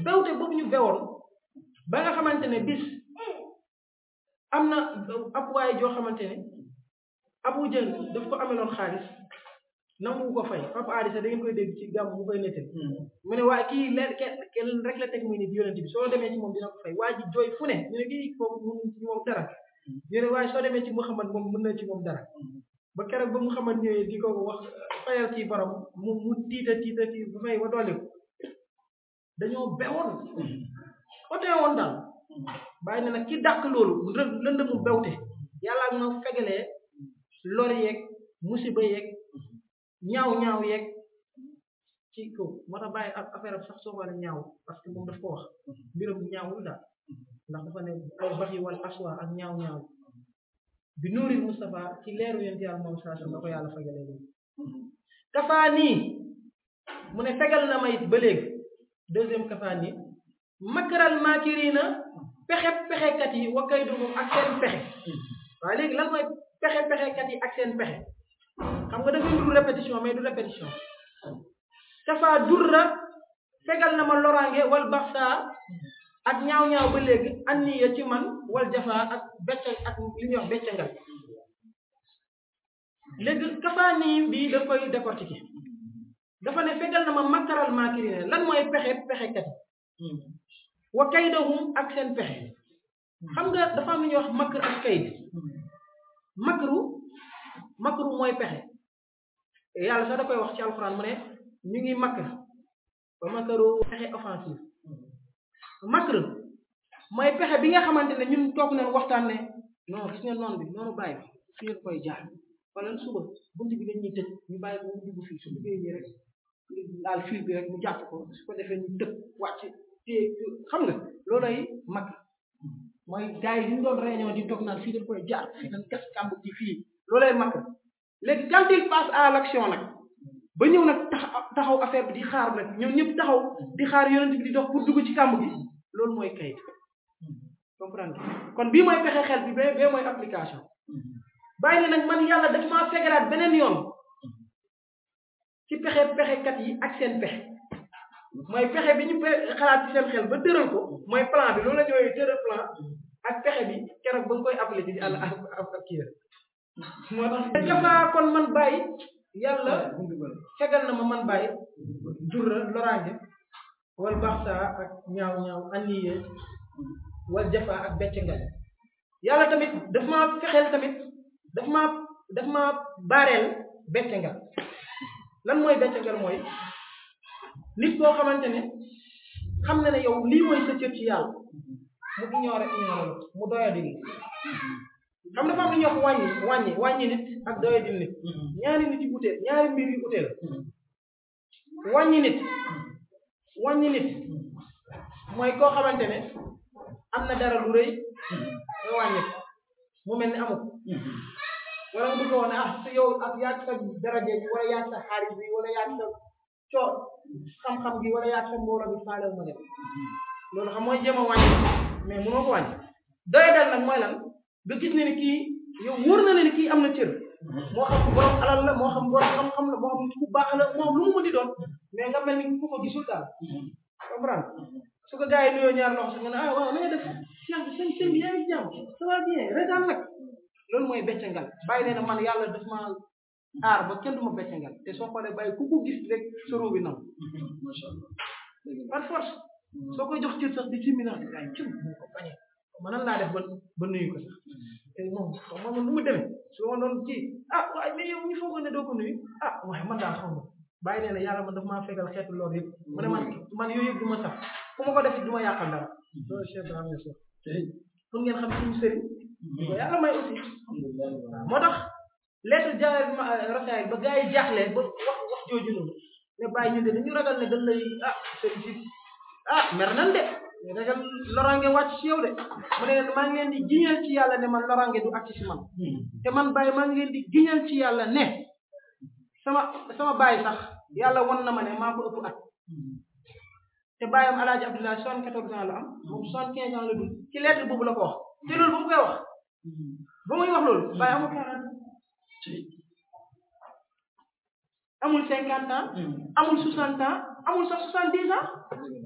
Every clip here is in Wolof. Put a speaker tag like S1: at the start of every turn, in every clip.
S1: bewte boobu ñu bewoon ba nga xamante ne bis am na ab waay joo xamante ne abu jël daf ko ameloon xaalis nangu ko fay papa aadi sax da ngeen koy dégg ci gàmm mu koy nettal mu ne waaye kii leen kenn rek la teg muy nit yonent bi soo demee ci moom dina ko fay waa ji jooy fu ne ñu ne kii foofu mënuñ ci moom dara ñu ne waaye soo demee ci Muhammad moom mën na ci moom dara ba keroog ba Muhammad ñëwee di ko wax fayal ci borom mu mu tiita tiita tiit ba fay ba dolli ko dañoo bewoon otee woon daal bàyyi ne nag ki dàq loolu lënd mu bewte yàlla ak ma fegalee lor yeeg musiba yeeg ñaaw ñaaw yeeg ci kaw moo tax bàyyi ak affaire am sax soo xoolee ñaaw parce que moom daf ko wax mbiram ñaawul daal ndax dafa ne ay bax yi wal aswa ak ñaaw ñaaw bi nuuril Moustapha ci leeru yonent yàlla moom saa da ko yàlla fegalee loolu kafaa nii mu ne fegal na ma it ba léegi deuxième kafaa nii makaral maakiriina pexe pexekat yi wa kay dugum ak seen pexe waaye léegi lan mooy pexe pexekat yi ak seen pexe xam nga dafay ndur répétition mais du répétition kafaa durra fegal na ma loraange wal baxsa ak ñaaw-ñaaw ba léegi anniya ci man wal jafa ak becca ak li ñuy wax beccangal léegi kafaa nii bii daf koy décortiquer dafa ne fegal na ma makaral maakiriina lan mooy pexe pexekat yi wa kaydahum ak seen pexe xam nga dafa am lu ñuy wax makr ak kayd makru makru mooy pexe yàlla sax da koy wax ci alxuraan mu ne ñu ngi makr ba makaru pexe offensive makr mooy pexe bi nga xamante ne ñun toog nañ waxtaan ne non gis nga noonu bi noonu bàyyi bi fii nga koy jaar wala suba bunt bi dañuy tëj ñu bàyyi ko mu dugg fii su duggee nii rek daal fil bi rek mu jàpp ko su ko defee ñu tëb wàcc te xam nga loolay mag mooy gars yi ñu doon réunion di toog naan fii dañ koy jaar fii dañ gas kàmb ci fii loolay mag léegi quand il passe à l'action nag ba ñëw nag tax taxaw affaire bi di xaar nag ñoom ñëpp taxaw di xaar yonent bi di dox pour dugg ci kàmb gi loolu mooy kayit comprendre kon bii mooy pexe xel bi bee bee mooy application bàyyi ne nag man yàlla daf maa fegeraat beneen yoon ci pexe pexekat yi ak seen pexe mooy pexe bi ñu xalaat ci seen xel ba tëral ko mooy plan bi loolu la ñooy tëral plan ak pexe bi keroog ba nga koy appliqué ci àll ak ak kii rek moo tax gafaa kon man bàyyi yàlla fegal na ma man bàyyi durra loraange wal baxsa ak ñaaw ñaaw anniye wal jafa ak beccangal yàlla tamit daf maa fexeel tamit daf maa daf maa baareel beccangal lan mooy beccangal mooy nit koo xamante ne xam na ne yow lii mooy sa cër ci yàlla mu ignoré ignoré mu doyadi nit xam dafa am lu ñuy wax wàññi wàññi wàññi nit ak doyadi nit ñaari nit yu utee ñaari mbir yu utee la wàññi nit wàññi nit mooy koo xamante ne am na dara lu rëy nga wàññi mu mel ni amul wala nga bëgg woon ah sa yow ak yaa sa daraje bi wala yaa sa xaalis bi wala yaa sa coo xam-xam gi wala yaa sa mbooloo bi faale ma dem loolu xam mooy jéem a wàññi mais mënoo ko wàññi doy dal nag mooy lan nga gis ne ni kii yow wóor na ne ni kii am na cër moo xam borom alal la moo xam borom xam-xam la moo xam ku baax la moo xam lu mu mën di doon mais nga mel ni ku ko gisul daal comprendre su ko gars yi nuyoo ñaar loxo sax nga ne ah waaw na nga def cheikh bi sëñ sëñ bi yaa ngi jàmm ça va bien retaan nag loolu mooy beccangal bàyyi nee na man yàlla daf ma aar ba kenn du ma beccangal te soo xoolee bàyyi ku ko gis rek soro bi nam
S2: macha allah
S1: par force soo koy jox cër sax di simina ay cëm moo ko bañee man nan laa def ba ba nuyu ko sax te moom xaw ma man nu mu demee su ma doon ci ah waaye mais yow ñu foog ne doo ko nuyu ah waaye man daal xaw ma bàyyi nee na yàlla man daf maa fegal xeetu loolu yëpp mu ne man man yooyu yëpp du ma sax fu ma ko def du ma yàqal dara loolu chef de la maison pour ngeen xam suñu sëriñ di ko yàlla may aussi
S2: alhamdulilah
S1: moo tax lettre jaaree ma rasaay ba gars yi jaaxle ba wax wax jooju noonu ne bàyyi ñu de dañu ragal ne dañ lay ah sëriñ si ah mer nan de mais ragal lorange wàcc ci yow de mu ne leen maa ngi leen di giñal ci yàlla ne man lorange du àcc ci man te man bàyyi maa ngi leen di giñal ci yàlla ne sama sama bàyyi sax yàlla won na ma ne maa ko ëpp at te bàyyam alaaji abdoulaye soixante quatorze ans la am moom soixante quinze ans la dund ci lettre boobu la ko wax te loolu ba mu koy wax ba muy wax loolu bàyyi amul quarante amul cinquante ans amul soixante ans amul sax soixante dix ans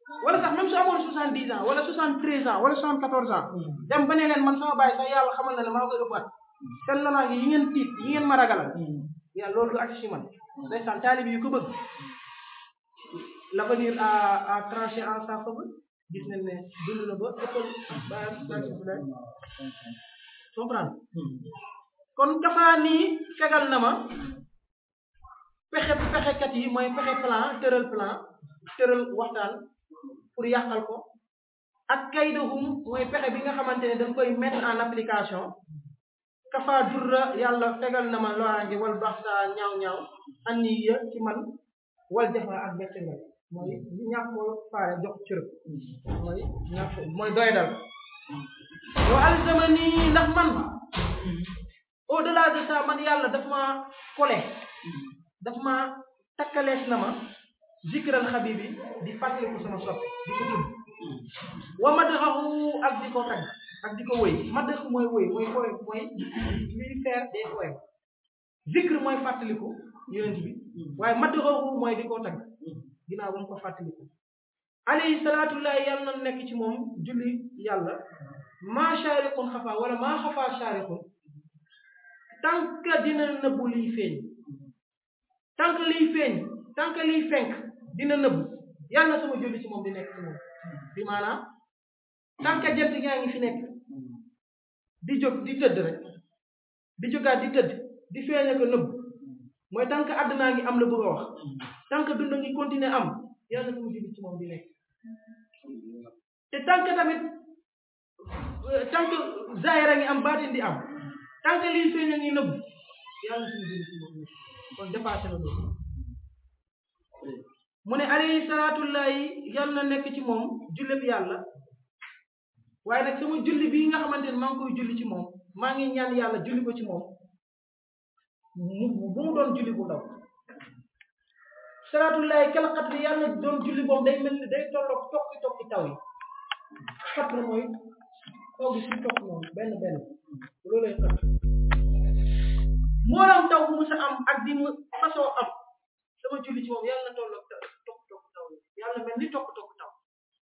S1: wala sax même su amoon soixante dix ans wala soixante treize ans wala soixante quatorze ans dem ba ne leen man sama bàyyi sax yàlla xamal na ne maa koy ëppaat seen lonaange yi ngeen tiit yi ngeen ma ragalal yàlla loolu du agsi si man ndeysaan taalibi yu ko bëgg l'avenir a a tranché en sa faveur gis nañ ne dund na ba ëppal bàyyam bàyyam comprendre kon kafaa nii fegal na ma pexe pexekat yi mooy pexe plan tëral plan tëral waxtaan pour yàqal ko ak kaydahum mooy pexe bi nga xamante ne dañ koy mettre en application kafa durra yàlla fegal na ma loraange wal bax saa ñaaw-ñaaw anni ya ci man wal jafa ak beccengal mooy ñàkk ko faale jox cërëb mooy ñàkk mooy doy dal wa alzamani ndax man au delà de ça man yàlla daf ma kole daf ma takkalees na ma zikral xabibi di fàttaliku sama soppe di ko tudd wa madxahu ak di ko tagg ak di ko wëy madx mooy wëy mooy poème mooy luy faire des poèmes zikr mooy fàttaliku yonent bi waaye madxahu mooy di ko tagg ginnaaw ba mu ko fàttaliku alayhi salaatullahi yàlla na nekk ci moom julli yàlla maa shaariqun xafa wala maa xafa shaariqun tant que dina nëbbu liy feeñ tant que liy feeñ tant que liy fenk dina nëbbu yàlla na sama julli ci moom di nekk ci moom bi maanaam tant que jant yaa ngi fi nekk di jóg di tëdd rek di jógaat di tëdd di feeñ ak nëbbu mooy tant que àddunaa ngi am la bëgg a wax tant que dund ngi continuer am yàlla na sama julli ci moom di nekk te tant que tamit tant que zaahira ngi am baatin di am tant que liy feeñ a ngi nëbbu yàlla na sama julli ci moom nekk kon dépassé na loolu mu ne alayhi salaatullahi yàlla na nekk ci moom julleb yàlla waaye nag sama julli bii nga xamante ne maa ngi koy julli ci moom maa ngi ñaan yàlla julli ko ci moom mu bu mu doon julli bu ndaw salaatullahi kala xat bi yàlla doon julli boobu day mel ni day tolloog tokki tokki taw yi xat na mooy taw bi suñ tokk noonu benn benn loolay xat moolam taw bu mu sa am ak di mu façon am sama julli ci moom yàlla na tolloog tokk tokk taw yi yàlla mel ni tokk tokk taw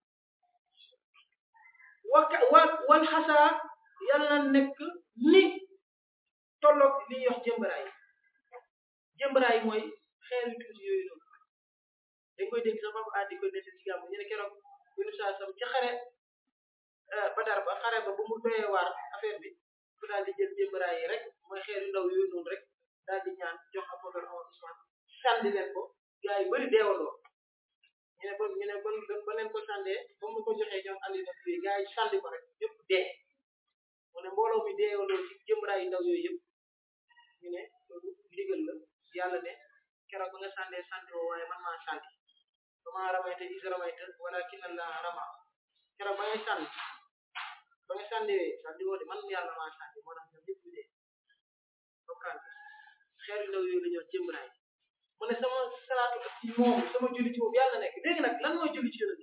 S1: wa wa wal xasaa yàlla na nekk ni tolloog li ñuy wax jëmbaraay jëmbaraay mooy xeer yu tuuti yooyu noonu dañ koy dégg sax ba a di ko nett ci gàmm ñu ne keroog yunu saa sam ca xare badar ba xare ba ba mu doyee waar affaire bi ku daal di jël jëmbaraay yi rek mooy xeer yu ndaw yooyu noonu rek daal di ñaan jox Abubakar Omar Usman sànni leen ko gars yi bëri deewandoo ñu ne ba ñu ne ba ba leen ko sàndee ba mu ko joxee ñoom andi na fii gars yi sànni ko rek yëpp dee mu ne mbooloo mi deewandoo ci jëmbaraay yu ndaw yooyu yëpp ñu ne loolu ndigal la yàlla ne keroog ba nga sàndee sànni woo waaye man maa sànni ba maa ramayte is ramayte walakin Allah rama keroog ba ngay sànni ba nga sànniwee sànni woo de man yàlla maa sànni moo tax ñoom ñëpp ñu dee comprendre xeer yu ndaw yooyu la ñuy wax jëmbaraay mu ne sama salaatu ak ci moom sama julli ci moom yàlla nekk léegi nag lan mooy julli ci yonent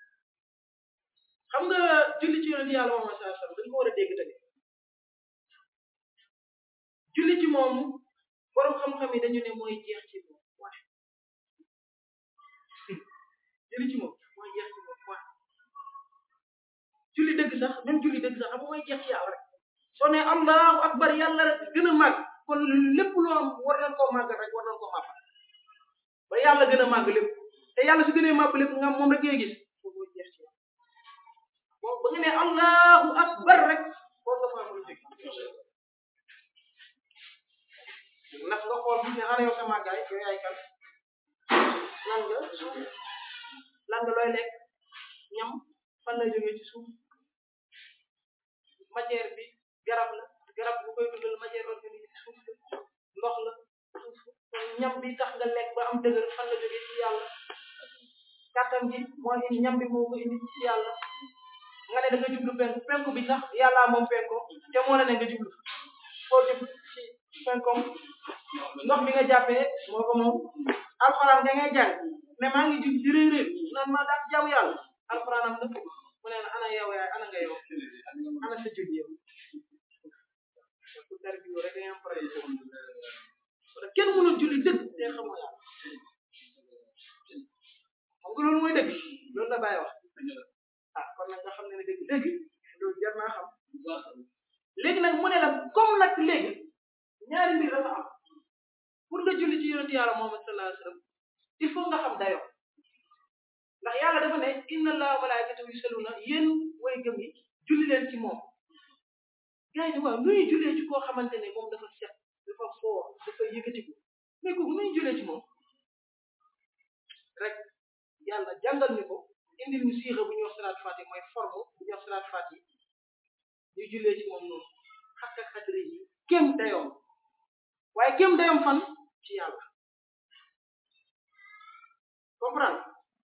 S1: xam nga julli ci yonent yàlla moom sallallahu alayhi wasallam dañ ko war a dégg tamit julli ci moom borom xam-xam yi dañu ne mooy jeex ci moom waaye julli ci moom mooy jeex ci moom waaye julli dëgg sax même julli dëgg sax xam mooy jeex ci yàlla rek soo ne allahu akbar yàlla rek gën a màgg kon lépp loo am war nañ koo màgg rek war nañ koo màgg ba yàlla gën a màgg lépp te yàlla su gënee màgg lépp nga moom rek ngay gis foofu mooy jeex ci moom ba nga ne allahu akbar rek war nga faa mën a jóg ndax nga xool gis ne ana yow sa màggaay yow yaay kan lan nga suuf lan nga looy lekk ñam fan la jógee ci suuf matière bi garab la garab bu koy dundal matière organique ci suuf la ndox la suuf ñam bi tax nga lekk ba am dëgër fan la jógee ci yàlla kàttan gi moo indi ñam bi moo ko indi ci yàlla nga ne da nga jublu penku penku bi sax yàllaa moom penko te moo la ne nga jublu foo jublu ci penkom ndox bi nga jàppee moo ko moom alxuraan nga ngay jàng ne maa ngi jub di réy réy naan maa daal jaamu yàlla alxuraan am na mu ne ana yow yaay ana nga yow ana sa julli yow ku tar bi rek da ngay am problème kenn mënul julli dëgg te xamoo yàlla xam nga loolu mooy dëgg loolu la bàyyi wax ah kon nag nga xam ne ne dëgg dëgg loolu jar naa xam léegi nag mu ne la comme nag léegi ñaari mbir dafa am pour nga julli ci yonent yàlla Muhammad sallallahu alayhi wasallam il faut nga xam dayoo ndax yàlla dafa ne inna allaha wa malaikatahu yusalluna yéen way gëm yi julli leen ci moom gars yi ne waaw nuy jullee ci koo xamante ne moom dafa set dafa foo dafa yëkkatiku mais kooku nuy jullee ci moom rek yàlla jàngal ñu ko indil ñu siixa bu ñuy wax salaat fati mooy forme bu ñuy wax salaat fati ñuy jullee ci moom noonu xakka xadri yi kéem dayoom waaye kéem dayoom fan ci yàlla comprendre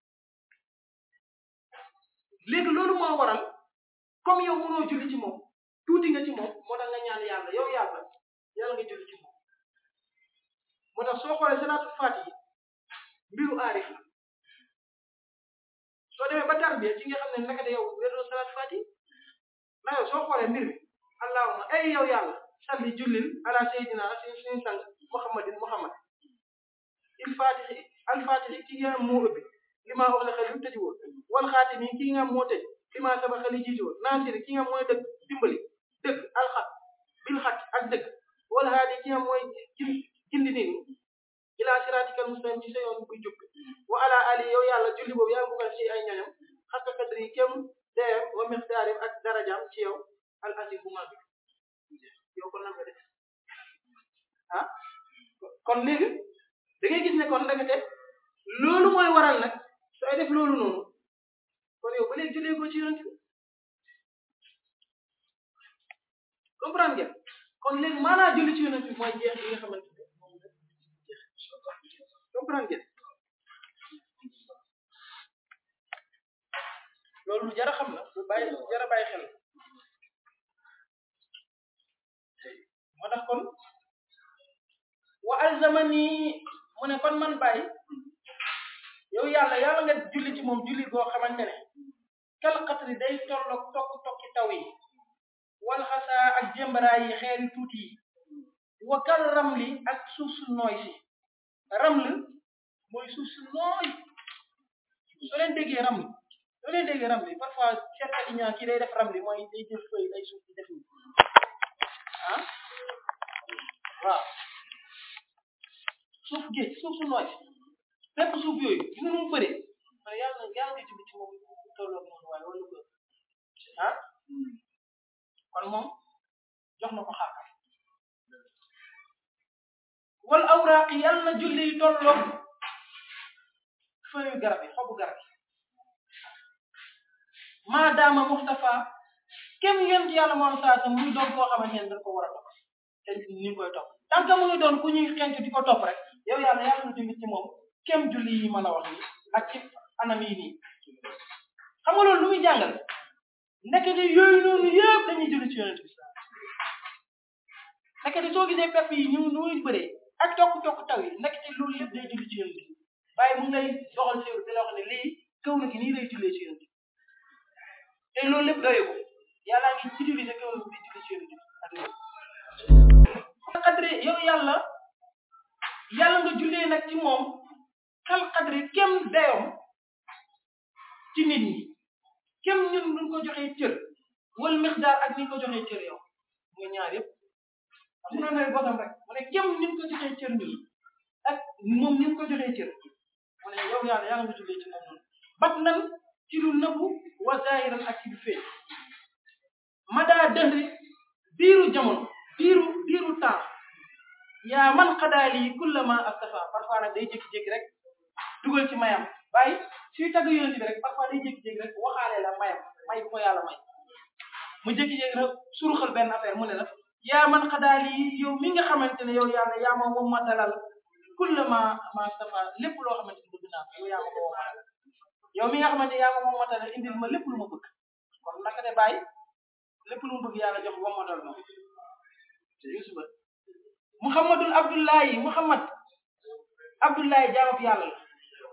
S1: léegi loolu moo waral comme yow mënoo julli ci moom tuuti nga ci moom moo tax nga ñaan yàlla yow yàlla yàlla nga julli ci moom moo tax soo xoolee salaatul faati yi mbiru aarif la soo demee ba tarbiya ci nga xam ne naka de yow wérdoo salaatul faati na yow soo xoolee mbir mi allahuma ay yow yàlla salli jullil ala sayyidina suñu suñu sang muhammadin muhammad il faatihi al faatihi ki nga moo ëbbi li maa wax la xel lu tëji woon wal xaatimi ki nga moo tëj li maa saba xel yi jiiti woon naasiri ki nga mooy dëgg dimbali dëgg alxat bil xat ak dëgg wal haadi ki nga mooy gindi nit ñi ila siratikal mustaqim ci sa yoon buy jub wa ala ali yow yàlla julli boobu yaa ngi ci ay ñoñam xakka kadri kem deem wa miqdaarim ak darajaam ci yow al azim bu mag yow kon nan nga def ah kon léegi da ngay gis ne kon ndekete loolu mooy waral nag sooy def loolu noonu kon yow ba léegi jullee ko ci yonent bi comprendre ngeen kon léegi maanaa julli ci yonent bi mooy jeex bi nga xamante ne moom la jeex comprendre ngeen loolu lu jar a xam la lu bàyyi lu jar a bàyyi xel moo tax kon wa alzamani mu ne kon man bàyyi yow yàlla yàlla nga julli ci moom julli goo xamante ne kal xatri day tolloog tokk tokki taw yi wal xasaa ak jëmbaraay yi xeeri tuuti yi wa kal ramli ak suuf su nooy si raml mooy suuf su nooy soo leen déggee ramli soo leen déggee ramli parfois seetkat yi ñaa kii day def ramli mooy day jël feuille ay suuf di def ni ah waaw suuf géej suuf su nooy si fépp suuf yooyu gis nga nu mu bëree ma ne yàlla yàlla nga julli ci moom tolloog noonu waaye wala ko ah kon moom jox na ko xàqam wal awraaq yàlla na julli yi tolloog feuille garab yi xobu garab yi maadaama Mustafa kem yonent yàlla moom saa sa muy doon koo xamante ne dañ ko war a topp te ni ñu koy topp tant que mu ngi doon ku ñuy xenc di ko topp rek yow yàlla yàlla na julli ci moom kem julli yi ma la wax nii ak ci anam yi nii xam nga loolu lu muy jàngal ndekete yooyu noonu yëpp dañuy julli ci yonent bi ndekete soo gisee pepp yi ñu nu muy bëree ak tokk-tokk taw yi ndekete loolu lépp day julli ci yonent bi waaye mu ngay doxal séeru di la wax ne lii kaw na gi nii lay jullee ci yonent bi te loolu lépp doye ko yàllaa ngi utiliser kaw na bi julli ci yonent bi ak lépp xadre yow yàlla yàlla nga jullee nag ci moom xal xadre kem dayoom ci nit ñi kem ñun nuñ ko joxee cër wal mixdaar ak ni ko joxee cër yow muy ñaar yëpp am na ngay bosam rek mu ne kem ñun ko joxee cër ñun ak moom ni ko joxee cër mu ne yow yàlla yàlla nga jullee ci moom noonu bat nan ci lu nëbbu wa zahiran ak ci lu feeñ madaa dëhri biiru jamono biiru biiru temps yaa man xadaali kullama astafa parfois nag day jékki-jékki rek dugal ci mayam bàyyi suy tagg yonent bi rek parfois day jékki-jékki rek waxaale la mayam may bu ko yàlla may mu jékki-jékki rek suruxal benn affaire mu ne la yaa man xadaali yow mi nga xamante ne yow yàlla yaa ma moom ma dalal kullama ma astafa lépp loo xamante ne bëgg naa ko yow yaa ma ko wommalal yow mi nga xamante ne yaa ma moom ma dalal indil ma lépp lu ma bëgg kon naka de bàyyi lépp lu mu bëgg yàlla jox wommatal ma yusuba muhammadul abdullahi muhammad abdullahi jaamab yàlla la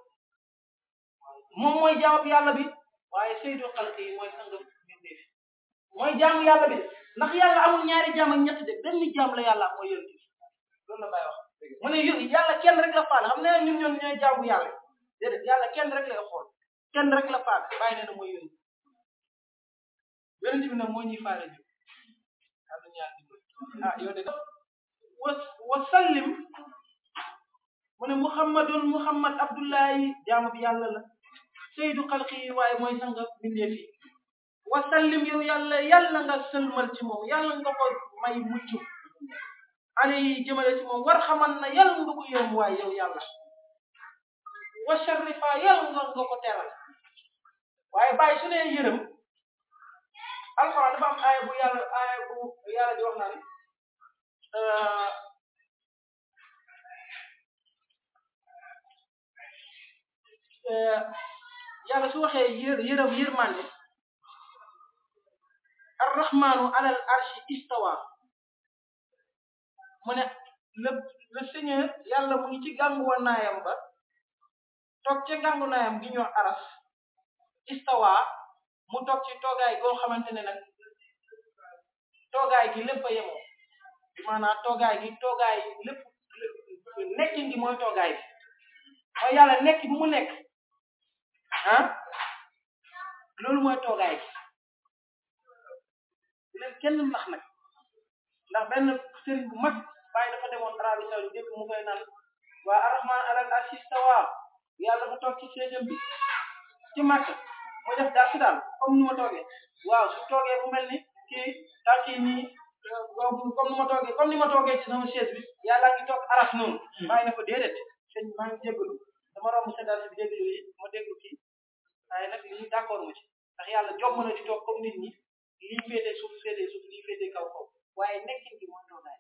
S1: moom mooy jaamab yàlla bi waaye sayyidu xalqi yi mooy sangam mbindeef mooy jaamu yàlla bi de ndax yàlla amul ñaari jaam ak ñett de benn jaam la yàlla mooy yonent bi loolu la bàyyi wax mu ne yàlla kenn rek la faale xam ne ñun ñoon ñooy jaamu yàlla déedéet yàlla kenn rek lay xool kenn rek la faak bàyyi nee na mooy yónni yonent bi nag moo ñuy faale ñu am na ñaar ah yow de wa wa sallim mu ne muhammadun muhammad abdullahi jaamu bi yàlla la sayyidu xalqi waaye mooy sanga bindee fi wa sallim yow yàlla yàlla nga sëlmal ci moom yàlla nga ko may mucc ale yi jëmale ci moom war xaman na yàlla nga ko yërëm waaye yow yàlla wa sharifa yàlla nga nga ko teral waaye bàyyi su nee yërëm alxuraan dafa am aaya bu yàlla aaya bu yàlla di wax naan yàlla su waxee yër yërëm yërmande arrahmanu alal arshi istawa mu ne le le seigneur yàlla mu ngi ci gàngu naayam ba toog ci gàngu naayam gi ñu wax aras istawa mu toog ci toogaay goo xamante ne nag toogaay gi lépp a yemoo maanaam toogaay gi toogaay lépp nekkin gi mooy toogaay bi mooy yàlla nekk bi mu nekk ah loolu mooy toogaay gi leen kenn nax nag ndax benn sëriñ bu mag bàyyi dafa demoon Arabie Saoudite dégg mu koy naan waa arrahman alal arshi istawa yàlla mu toog ci séesam bi ci màkk muy def daal si daal comme ni ma toogee waaw su toogee bu mel ni kii tànk yi nii comme ni ma toogee comme ni ma toogee ci sama chaise bi yàlla ngi toog aras noonu bàyyi na ko déedéet sëñ maa ngi jégalu dama romb sa daal si déglu yi ma déglu kii waaye nag lii d'accord ma ci ndax yàlla jomm na di toog comme nit ñi lii féetee suuf féetee suuf lii féetee kaw kaw waaye nekkin gi mooy toogaay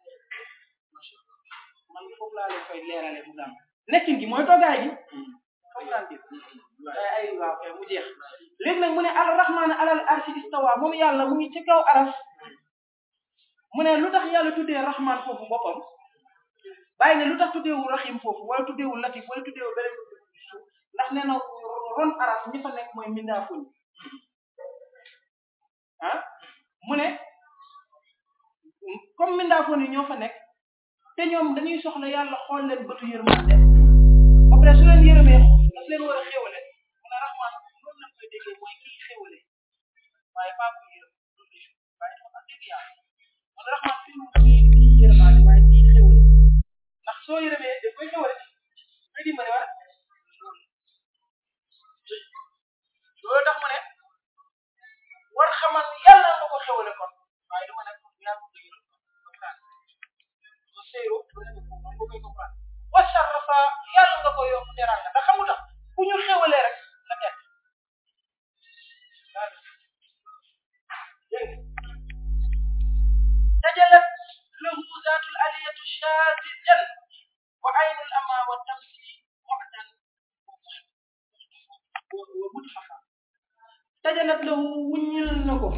S1: man foofu laa leen koy leerale mu gàmm nekkin gi mooy toogaay gi foofu laa dégg ay ay waaw kay mu jeex léegi nag mu ne al rahman alal arshi istawa moom yàlla mu ngi ci kaw aras mu ne lu tax yàlla tuddee rahman foofu boppam bàyyi ne lu tax tuddeewul rahim foofu wala tuddeewul latif wala tuddeewul beneen suuf ndax nee na ron aras ñi fa nekk mooy mindaafuñ ah mu ne comme mindaafoon yi ñoo fa nekk te ñoom dañuy soxla yàlla xool leen bëtu yërmande après su leen yërëmee daf leen war a xéwale mu ne rahman loolu lañ koy déggee mooy kii xéwale waaye pas ku yërëm loolu waaye dafa am dégg yàlla mu ne rahman fii mu kii kii yërëmaale waaye kii xéwale ndax soo yërëmee da koy xéwale koy dimbale wala loolu tax mu ne war xamal yàlla nga ko xéwale kon waaye dama nekk yàlla ko yërëm séeru moom bu koy comprendre wa sarrafa yàlla nga ko yokk teranga ndax xamu tax ku ñu xéwalee rek la teg dégg tajalat lahu zaatul aliyatu shaadidan wa aynul ama wa tamsi mu'tan wa muthafa tajalat lahu wuññil na ko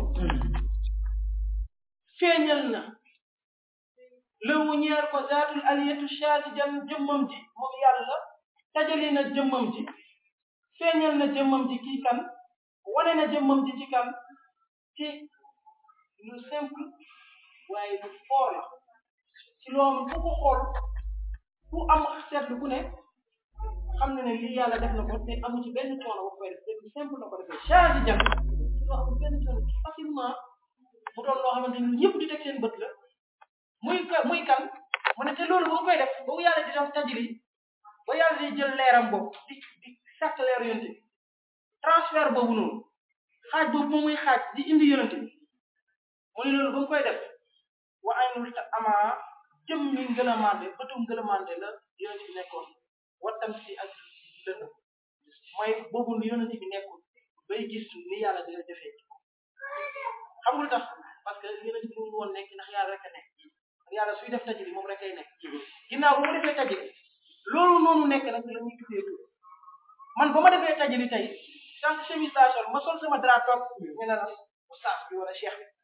S1: feeñal na lëwu ñeer ko zaatul aliyatu shaadidan jëmmam ji moom yàlla tajali na jëmmam ji feeñal na jëmmam ji kii kan wane na jëmmam ji ci kan ci lu simple waaye lu fort la ci loolu ku ko xool ku am seetlu ku ne xam na ne lii yàlla def na ko te amu ci benn coono ba koy def te lu simple na ko defee shaadidan loo amul benn coono facilement mu doon loo xamante ni ñëpp di teg seen bët la muy ka muy kan mu ne te loolu ba mu koy def boobu yàlla di def tajli ba yàlla di jël leeram boobu di di sàkk leer yonte bi transfert boobu noonu xaaj boobu moom muy xaaj di indi yonente bi mu ne loolu ba mu koy def wa aynul ta ama jëm mi ngëlamande bëtum ngëlamande la yonente bi nekkoon wattam si ak lëndëm mooy boobu yonente bi nekkoon bay gis ni yàlla dina defee xam nga lu tax parce que yonente bi mu ngi woon nekk ndax yàlla rek a nekk yàlla suy def tajli moom rek ay nekk ginnaaw ba mu defee tajli loolu noonu nekk nag la ñuy tuddee tur man ba ma defee tajli tey tant que chemise laa sol ma sol sama drap toog ñu ne la oustaz bi wala cheikh bi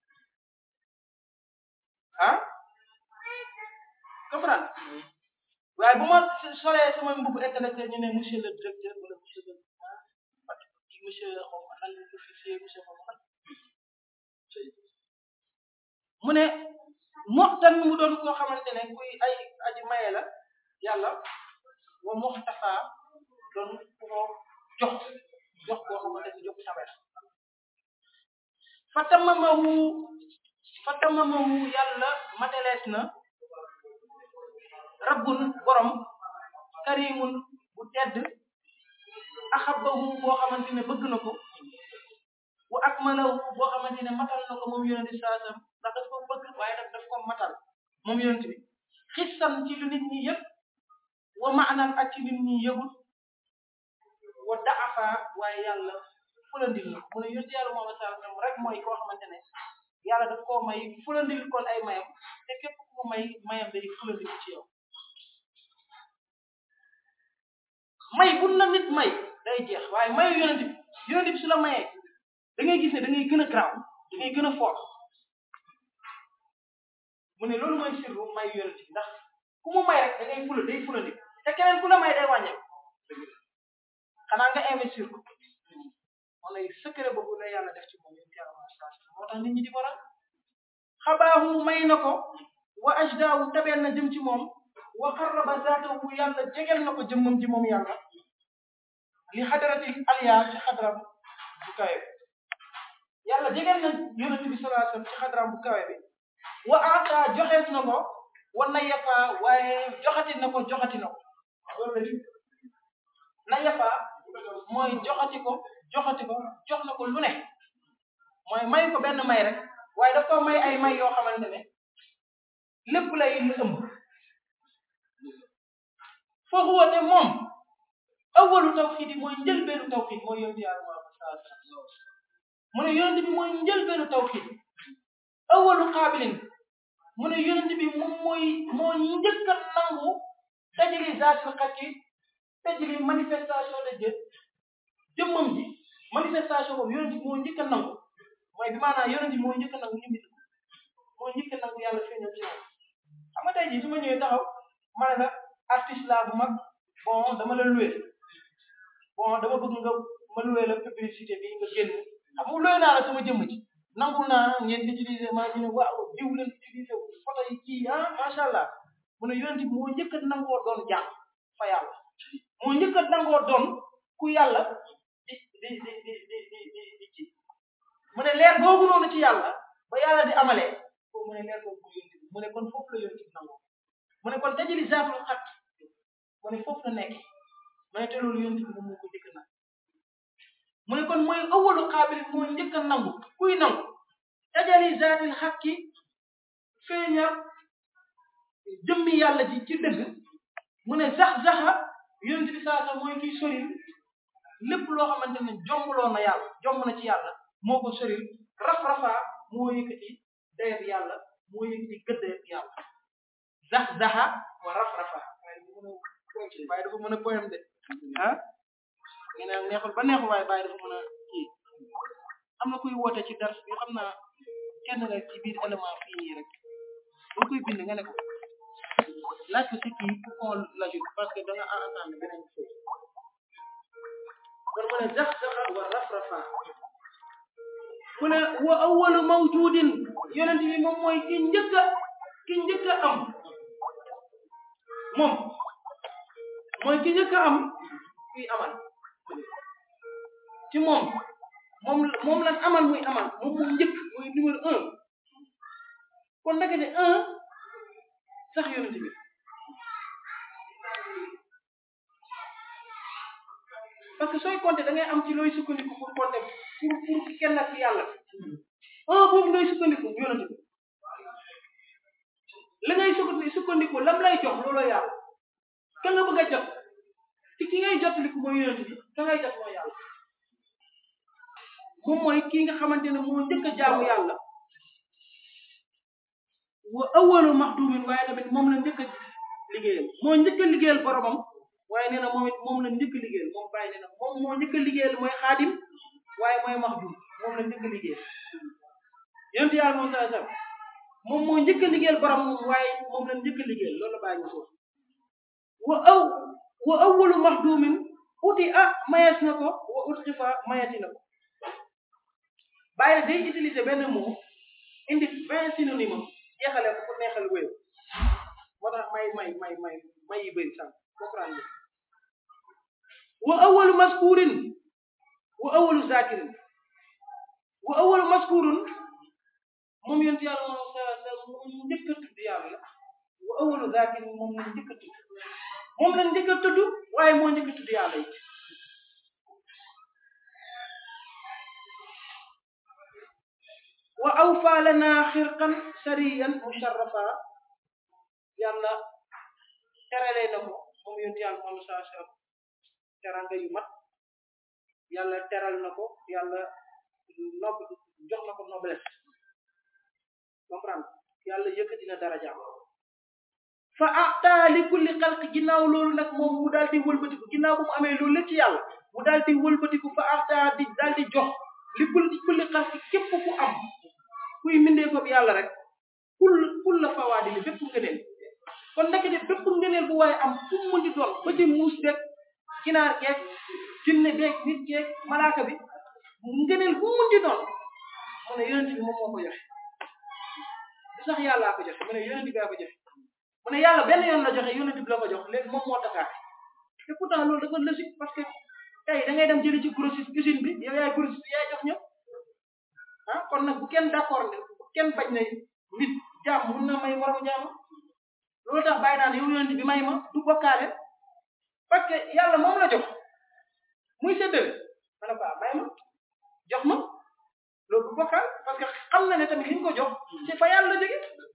S1: ah comprendre waaye bu ma solee sama mbubu intellectuel ñu ne monsieur le directeur wala monsieur le monsieur xaw ma lan officier monsieur xaw ma mu ne moxtan mu doon koo xamante ne kuy ay aji maye la yàlla wa moxtafa doon ku koo jox jox boo xamante ni jox tabe la fatamamahu fatamamahu yàlla matelees na rabbun borom karimun bu tedd axabahu boo xamante ne bëgg na ko wa akmalahu boo xamante ne matal na ko moom yonent bi saasam ndax daf ko bëgg waaye daf daf ko matal moom yonent bi xissan ci lu nit ñi yëg wa maanan ak ci nit ñi yëgul wa daafa waaye yàlla fulandil na mu ne yonent yàlla moom saasam rek mooy koo xamante ne yàlla daf koo may fulandil kon ay mayam te képp ku mu may mayam day fulandil ci yow may bu la nit may day jeex waaye mayu yonent bi yonent bi su la mayee da ngay gis ne da ngay gën a garaaw da ngay gën a fort mu ne loolu mooy sirru mayu yonent bi ndax ku mu may rek da ngay fula day fulandi te keneen ku la may day wàññeeku xanaa nga investir ko moo lay secret boobu la yàlla def ci moom yonent yàlla moo tax nit ñi di ko ran xabaahu may na ko wa ajdaawu tabeel na jëm ci moom wa qarraba zaatahu yàlla jegel na ko jëmmam ji moom yàlla li xadaratil aliya ci xadaram bu kawe bi yàlla jegel na yonent bi sallallahu alayhi wasallam ci xadaram bu kawe bi wa ata joxees na ko wa nayafa waaye joxati na ko joxati na ko loolu la nayafa mooy joxati ko joxati ko jox na ko lu ne mooy may ko benn may rek waaye daf ko may ay may yoo xamante ne lépp lay lu ëmb foofu woote moom awalu tawxiid yi mooy njëlbeenu tawxiid mooy yonent yàlla Muhammad sallallahu alayhi wasallam mu ne yonent bi mooy njëlbeenu tawxiid awalu qaabilin mu ne yonent bi moom mooy moo njëkk a nangu tajali zaatul xakki tajali manifestation de Dieu jëmmam ji manifestation boobu yonent bi moo njëkk a nangu mooy bi maanaam yonent bi moo njëkk a nangu ñu nit moo njëkk a nangu yàlla feeñal ci moom xam nga tey jii su ma ñëwee taxaw ma ne la artiste laa bu mag bon dama la loué bon dama bëgg nga ma loué la publicité bi nga génn xam nga loué naa la sama jëmm ci nangul naa ngeen utiliser maa ngi ne waaw diw leen utiliser photo yi kii ah macha allah mu ne yonent bi moo njëkk a nangoo doon jàmm fa yàlla moo njëkk a nangoo doon ku yàlla di di di di di di di di ci mu ne leer googu noonu ci yàlla ba yàlla di amalee foofu mu ne leer googu mooy yonent bi mu ne kon foofu la yonent bi nangoo mu ne kon tajali zaatul xat mu ne foofu la nekk mu ne te loolu yonent bi moom moo ko njëkk na mu ne kon mooy awalu xaabil moo njëkk a nangu kuy nangu tajali zaatil xakki feeñal jëmmi yàlla ji ci dëgg mu ne zax zaxa yonent bi saa sa mooy kiy soril lépp loo xamante ne jombuloo na yàlla jomb na ci yàlla moo ko soril raf-rafaa moo yëkkati dayab yàlla moo yëkkati gëddayab yàlla zax zaxa wa raf-rafaa waaye dafa mën a poème de ah ngi ne neexul ba neexul waaye bàyyi dafa mën a kii am na kuy woote ci dars bi xam naa kenn rek ci biir élément fii nii rek boo koy bind nga ne ko laaj ko si kii pour qu'on l'ajoute parce que da nga entendre beneen chose kon mu ne zax zaxa wa raf-rafa mu ne wa awwalu mawjudin yonent bi moom mooy ki njëkk a ki njëkk a am moom mooy ki njëkk a am kuy amal ci moom moom moom lan amal muy amal moom mu njëkk muy numéro un kon naka ne un sax yonent bi parce que sooy compter da ngay am ci looy sukkandiku pour compter pour pour kenn ak yàlla un boobu ngay sukkandiku yonent bi la ngay sukkandiku sukkandiku lam lay jox looloo yàlla ka nga bëgg a jot ci ki ngay jotaliku mooy yonent bi ka ngay jot mooy yàlla moom mooy kii nga xamante ne moo njëkk a jaamu yàlla wa awalu maxdumin waaye tamit moom la njëkk a liggéeyal moo njëkk a liggéeyal boromam waaye nee na moom it moom la njëkk a liggéeyal moom bàyyi nee na moom moo njëkk a liggéeyal mooy xaadim waaye mooy maxdum moom la njëkk a liggéeyal yonent yàlla moom saa saa moom moo njëkk a liggéeyal boromam waaye moom la njëkk a liggéeyal loolu la bàyyi foofu wa aw wa awalu maxdumin uti ah mayees na ko wa ut xifa mayati na ko bàyyi day utiliser benn mot indi vingt synonyme jeexale ko pour neexal wéy moo tax may may may may may yi bëri sànq comprendre wa awalu maskurin wa awalu zakirin wa awalu maskurun moom yonent yàlla moom sa sa mu njëkk a tudd yàlla wa awalu zakirin moom lañ njëkk a tudd moom lañ njëkk a tudd waaye moo njëkk a tudd yàlla yi wa awfa lana xirqan sariyan musharrafa yàlla teralee na ko moom yonent yàlla moom sa sa teranga yu mat yàlla teral na ko yàlla nob jox na ko noblesse comprendre yàlla yëkkati na darajaam fa ata li kulli xalq ginnaaw loolu nag moom mu daal di wëlbatiku ginnaaw bu mu amee loolu lépp ci yàlla mu daal di wëlbatiku fa ata di daal di jox li kulli kulli xalq képp ku am kuy mindee ko yàlla rek kul kul la fawaadi li bépp ngëneel kon ndekete bépp ngëneel bu waaye am fu mu di doon ba ci muus beeg ginaar geeg jinne beeg nit geeg malaaka bi ngëneel bu mu di doon mu ne yonent bi moom moo ko joxe du sax yàllaa ko joxe mu ne yonent bi gaa ko joxe mu ne yàlla benn yoon la joxe yonent bi la ko jox léegi moom moo tasaare te pourtant loolu dafa logique parce que tey da ngay dem jëli ci grossiste usine bi yow yaay grossiste yaay jox ñëpp ah kon nag bu kenn d'accord ne bu kenn bañ ne nit jaam mun na may moromu jaam loolu tax bàyyi naan yow yonent bi may ma du bokkaale parce que yàlla moom la jox muy séddale ma ne ko may ma jox ma loolu du bokkaal parce que xam na ne tamit li ñu ko jox c'est fa yàlla la jóge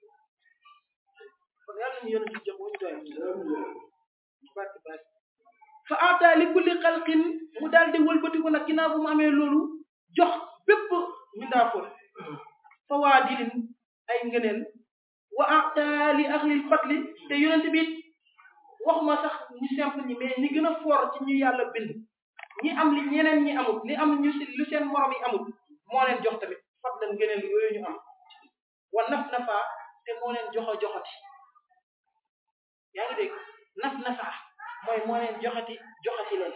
S1: kon yàlla ñu yonent bi jox wuñu doy barke barke fa ata li kulli xalqin mu daal di wëlbatiku nag ginnaaw bu mu amee loolu jox bépp mindaafoon fa waa dilin ay ngëneel wa ata li ahlil fadli te yonent bi waxuma sax ñu simple ñi mais ñi gën a fort ci ñu yàlla bind ñi am li ñeneen ñi amul li am ñu si lu seen morom yi amul moo leen jox tamit fadlan ngëneel yooyu ñu am wa naf nafa te moo leen joxo joxati yaa ngi dégg naf nafa mooy moo leen joxati joxati leen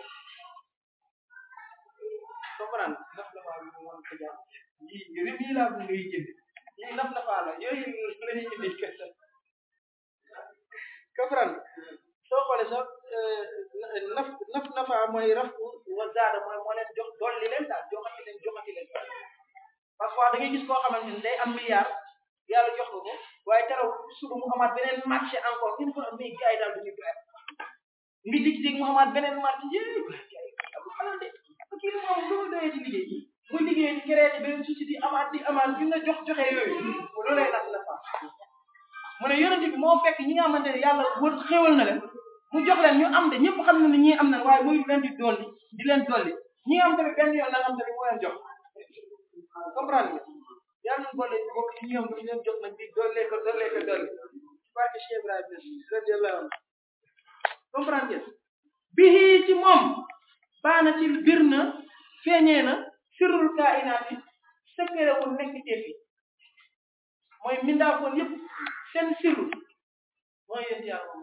S1: comprendre naf nafa bi mu mën ko jàpp yii rib yi laa bu ngay jënd yii naf nafa la yooyu la ñuy indi kese comprendre soo xoolee sax naf naf nafa mooy raf wa zaada mooy moo leen jox dolli leen daal joxati leen joxati leen parfois da ngay gis koo xamante ni day am milliard yàlla jox ko ko waaye teraw suba mu amaat beneen marché encore une fois mais gars yi daal du ñu doyal ngi dig-dig mu amaat beneen marché yéey abu xalal de kii moom lu mu doyee ci liggéey muy liggéey di créé beneen société amaat di amaat bi nga jox joxe yooyu loolu lay naf nafa mu ne yonent bi moo fekk ñi nga xamante ne yàlla wër xéwal na leen mu jox leen ñu am de ñëpp xam na ne ñii am na waaye muy leen di dolli di leen dolli ñi nga am tamit benn yoon la nga am tamit moo leen jox comprendre nga yàlla nañu boole bokk ci ñoom dañu leen jox nag di dollee ko dollee ko dolli barke Cheikh Ibrahima radiyallahu anhu comprendre ngeen bii ci moom baana ci bir na feeñee na sirrul kainaati secret wu nekk teefi mooy mindaafoon yëpp seen sirru mooy yéen yàlla moom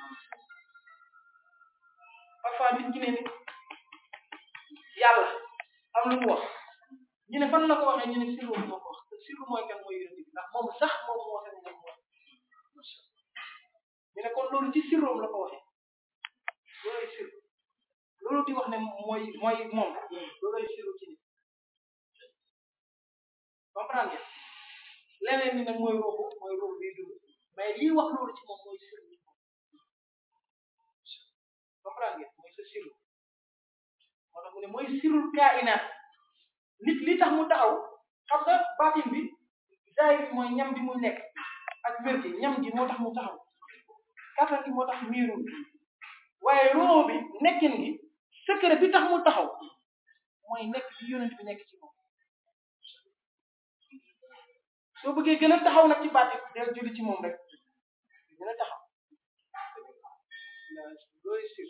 S1: parfois nit ñi ne ni yàlla am lu mu wax ñu ne fan la ko waxee ñu ne sirru moo ko wax te sirru mooy kan mooy yonent bi ndax moom sax moom moo sañ moom wax ñu ne kon loolu ci sirroom la ko waxee looloy sirru loolu di wax ne mooy mooy moom looloy sirru ci nit comprendre ngeen leneen ni nag mooy ruuxu mooy ruux biy dund mais lii wax loolu ci moom mooy sirru ci moom comprendre ngeen mooy sa sirru moo tax mu ne mooy sirrul kainaat nit li tax mu taxaw xam nga baatin bi zahir bi mooy ñam bi mu nekk ak wér gi ñam gi moo tax mu taxaw kattan gi moo tax miirul waaye roo bi nekkin gi secret bi tax mu taxaw mooy nekk bi yonent bi nekk ci moom soo bëggee gën a taxaw nag ci baatin del julli ci moom rek gën a taxaw looy sir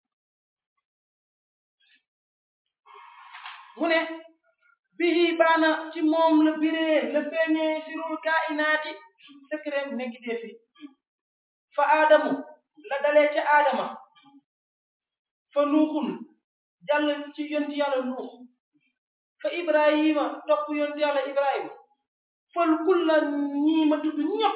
S1: mu ne bihi baana ci moom la biree la feeñee sirul kainaati secret nekk dee fi fa aadamu la dalee ca aadama fa nuuxun jàll ci yonti yàlla nuux fa ibrahima topp yonti yàlla ibrahima fal kulla ñii ma tudd ñëpp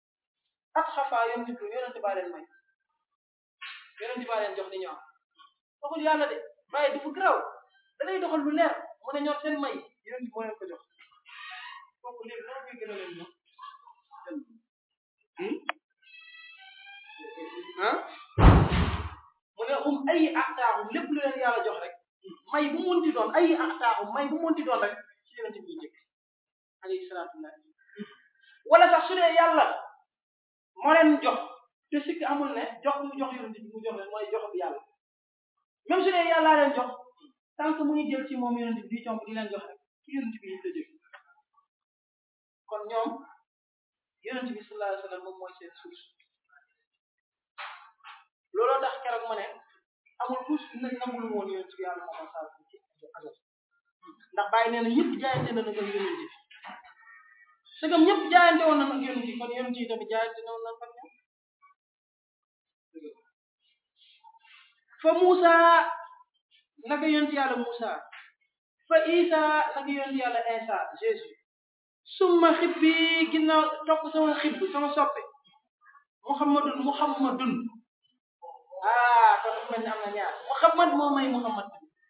S1: ak xafaa yonti yonenti baa leen may yonenti baa leen jox li ñu am waxul yàlla de waaye dafa graw da lay doxal lu leer mu ne ñoom seen may yonent bi moo leen ko jox kooku léegi dama koy gën a leen ñoom ah mu ne um ay axtaaxum lépp lu leen yàlla jox rek may bu mu munti doon ay axtaaxum may bu mu munti doon rek ci yonent bi njëkk alayhi salaatu wala sax su dee yàlla moo leen jox te sikk amul ne jox mu jox yonent bi mu jox leen mooy jox bi yàlla même su dee yàllaa leen jox tant que mu ngi jël ci moom yonent bi di comb di leen jox rek ci yonent bi la jóge kon ñoom yonent bi sallallahu alayhi wa sallam moom mooy seen source looloo tax keroog ma ne amul kus nag nangul woon yonent bi yàlla moo sa ci asal ndax bàyyi nee na ñëpp jaayante na nag yonent bi sëgam ñëpp jaayante woon na nag yonent yi kon yonent yi tamit jaayante na woon na ak ñoom fa Musa naka yonent yàlla Musa fa Isa naka yonent yàlla Isa Jésus summa xibbi ginnaaw topp sama xibb sama soppe Muhammadun Muhammadun ah kon dafa mel ni am na ñaar Muhammad moo may Muhammad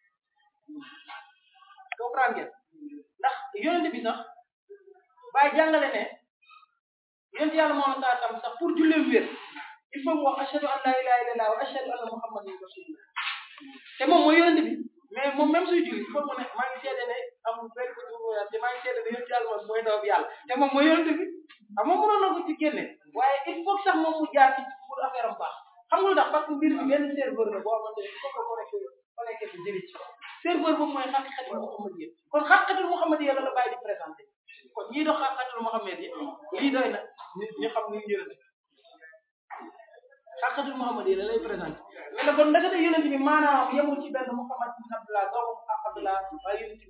S1: comprendre ngeen ndax yonent bi sax bàyyi jàngale ne yonent yàlla moom saa tam sax pour julleem wér il faut mu wax ashhadu an la ilaha illallah wa ashhadu anna muhammadan rasulullah te moom mooy yonent bi mais moom même suy julli il faut mu ne maa ngi seede ne amul benn ko dugg te maa ngi seede ne yonent yàlla moom mooy ndaw bi yàlla te moom mooy yonent bi ah moom mënoon na ko ci génne waaye il faut sax moom mu jaar ci pour affaire am baax xam nga lu tax parce que mbir bi benn serveur la boo xamante ne il faut que connecté connecté bi jëli ci serveur boobu mooy xaqiqatul muhammadiyya kon xaqiqatul muhammadiyya la la bàyyi di présenté kon ñii dox xaqiqatul muhammadiyya lii doy na ñu xam ni ñu yonent xaqiqatul muhammadiyya la lay présenté mais nag kon ndekete yonent bi maanaam yemul ci benn muhammad ibn abdullah doomu abdullah waaye yonent bi